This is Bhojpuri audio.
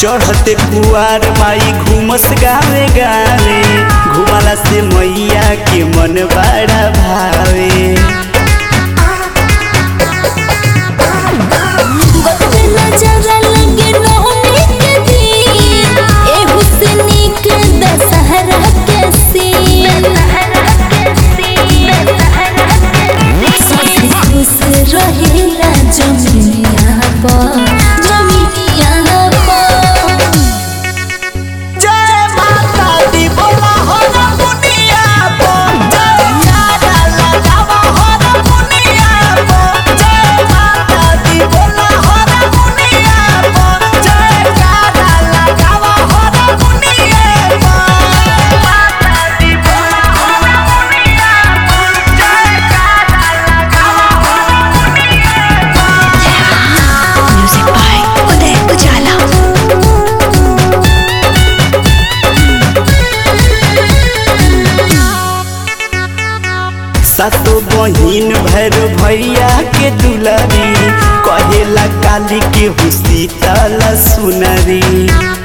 चढ़ते कुआर माई घूमस गावे गावे घुमाला से मैया के मन बड़ा भावे गोतमे नजरा लगे नौमी के दिन ए हुस्नी के दशहरा के सीन खुश रहेला जमिनिया पर जमिनिया पर जय माता दी बोला हो रे मुनिया पो जय कारा लगावा हो रे मुनिया पो जय माता दी बोला हो रे मुनिया पो जय कारा लगावा हो रे मुनिया पो माता दी बोला हो रे मुनिया पो जय कारा लगावा हो रे मुनिया पो म्यूजिक बाय उदय उजाला सातो बहिन भैर भैया के दुलारी कहेला काली के हुसी तला सुनरी